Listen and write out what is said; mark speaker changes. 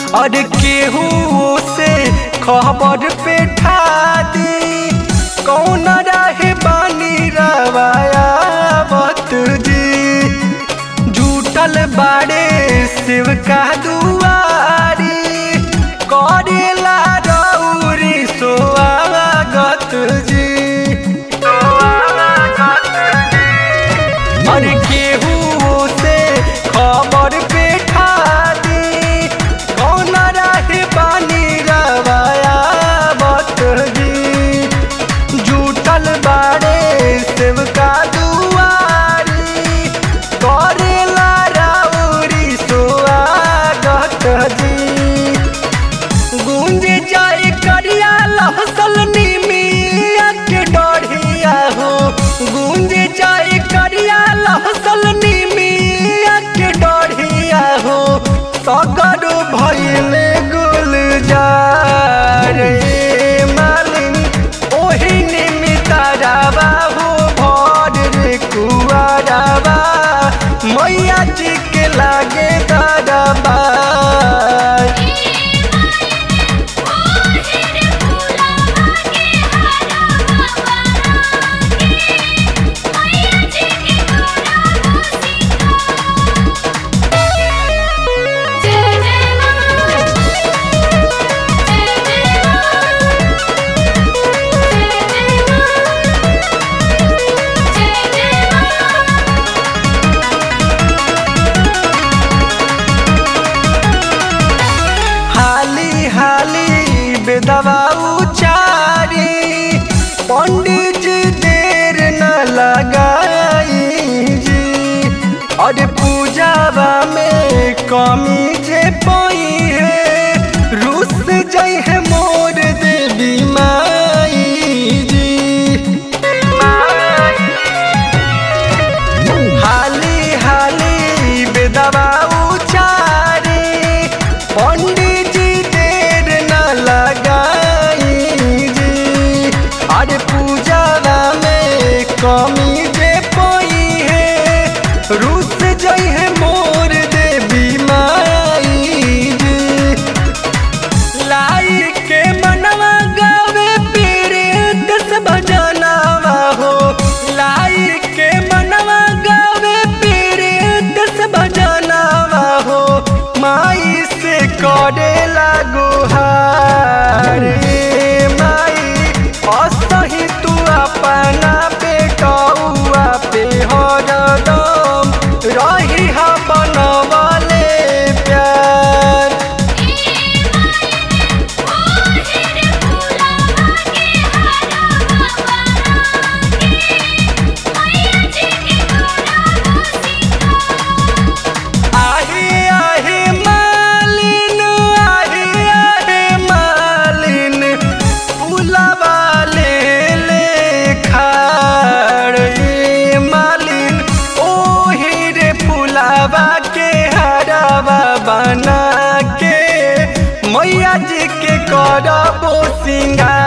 Speaker 1: और केहू से खबर पे ठा दी कौन रहे बानी रवाया बत जी झूठल बाड़े शिव का दुआरी करेला रौरी सोआगत जी और केहू से खबर पे ठा दी कौन रहे बानी रवाया बत जी झूठल बाड़े शिव का दुआरी करेला राउरी सोआगत जी गूंज जाए करिया लहसल निमिया के डढ़िया हो गूंज जाए करिया लहसल निमिया के डढ़िया हो सगर भइले गुलजार रे मालिन ओही निमितारा बाबू भर रे कुआराबा मैया जी के लागे दरबार हाली हाली बेदवा उचारी पंडित जी देर न लगाई जी और पूजावा में कमी जे पई है रुस जई है मोर देवी माई जी हाली हाली बेदवा उचारी पंडित जी देर न लगाई जी अरे पूजावा में कमी जे पई है रुस जई है मोर देवी माई जी लाई के मनवा गावे पीरे दस भजनावा हो लाई के मनवा गावे पीरे दस भजनावा हो माई से करे लागो हारे माई असही तू अपना बेटौआ पे हरदम रही हा बनवले प्यार आहे आहे मालिन आहे आहे मालिन उलावा ले ले खाड़ ए मालिन ओही रे फुलावा के हरावा बना के मैया जी के करबो सिंगार